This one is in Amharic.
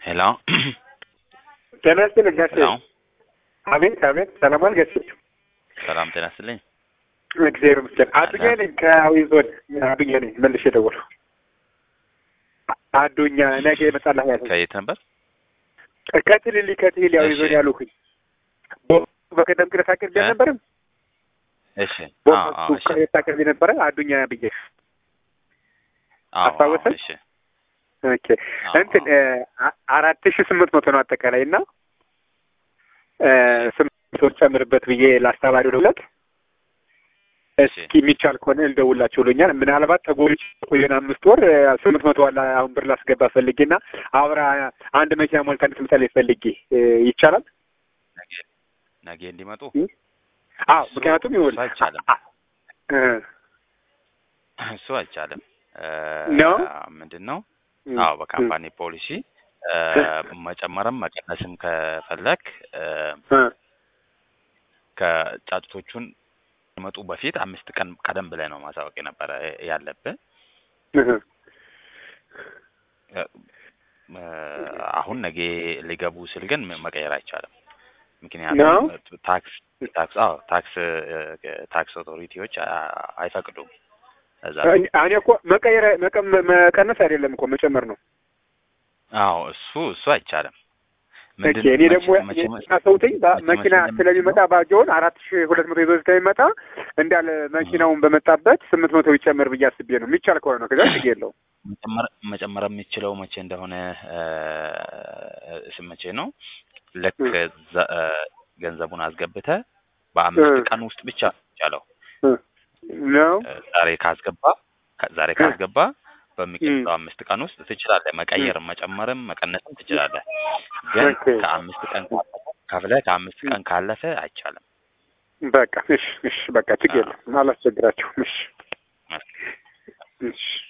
ሄሎ ጤና ይስጥልኝ ጋሼ። ሄሎ አቤት አቤት፣ ሰላማን ጋሼ። ሰላም ጤና ይስጥልኝ። እግዚአብሔር ይመስገን። አዱኛ ነኝ ከአዊ ዞን አዱኛ ነኝ። መልሼ ደወልኩ። አዱኛ ነገ ይመጣልህ ያልኩኝ ከየት ነበር? ከትልሊ ከትልሊ አዊ ዞን እሺ። ያልኩኝ በቀደም ቅረት አቅርቤ እ? አልነበረም? እሺ አዎ አዎ በሱ እሺ ቅረት አቅርቤ ነበረ አዱኛ ብዬ። አዎ አዎ አስታወሰን? እሺ ኦኬ አዎ እንትን አዎ አ- አራት ሺህ ስምንት መቶ ነው አጠቃላይ እና እ፣ ስምንት መቶ ጨምርበት ብዬ ለአስተማሪው ደውለት እስኪ የሚቻል ከሆነ ልደውላቸው ብሎኛል። ምናልባት ተጎልቼ ቆየን አምስት ወር እ፣ ስምንት መቶ ዋላ አሁን ብር ላስገባ ፈልጌና አብራ አንድ መኪና ሞልታ እንድትመጣልኝ ፈልጌ እ፣ ይቻላል? ነገ ነገ እንዲመጡ አዎ እሱ- ምክንያቱም ይሁን እሱ አይቻልም። እሱ አይቻልም። እ፣ ነው? ምንድን ነው? አዎ በካምፓኒ ፖሊሲ እ፣ መጨመርም መቀነስም ከፈለክ እ፣ ከጫጭቶቹን መጡ በፊት አምስት ቀን ቀደም ብለህ ነው ማሳወቅ የነበረ ያለብህ። እ፣ አሁን ነገ ሊገቡ ስል ግን መቀየር አይቻልም። ነው? ምክንያቱም ታክስ ታክስ አዎ ታክስ እ፣ ታክስ ኦቶሪቲዎች አ- አይፈቅዱም። እዛ እኔ እኮ መቀየር መቀ- መቀነስ አይደለም እኮ መጨመር ነው። አዎ እሱ እሱ አይቻልም። ኦኬ እኔ ደግሞ መቼ- መኪና ሰውትኝ በ- መቼ- መኪና መቼ ስለሚመጣ ባጆን አራት ሺህ ሁለት መቶ ይዞ ስለሚመጣ እንዳለ መኪናውን በመጣበት ስምንት መቶ ይጨመር ብዬ አስቤ ነው። የሚቻል ከሆነ ነው። ከዛ ችግር የለውም። መጨመር መጨመር የሚችለው መቼ እንደሆነ እ፣ ስ መቼ ነው ልክ ዘ- እ፣ ገንዘቡን አስገብተህ በአምስት እ። ቀን ውስጥ ብቻ ይቻለው ነው ዛሬ ካስገባ ከ- ዛሬ ካስገባ በሚቀጥለው አምስት ቀን ውስጥ ትችላለህ። መቀየርም መጨመርም መቀነስም ትችላለህ። ግን ኦኬ። ከአምስት ቀን ከፍለህ ከአምስት ቀን ካለፈ አይቻልም። በቃ እሺ፣ እሺ፣ በቃ ችግር የለም። አላስቸግራችሁም። እሺ፣ እሺ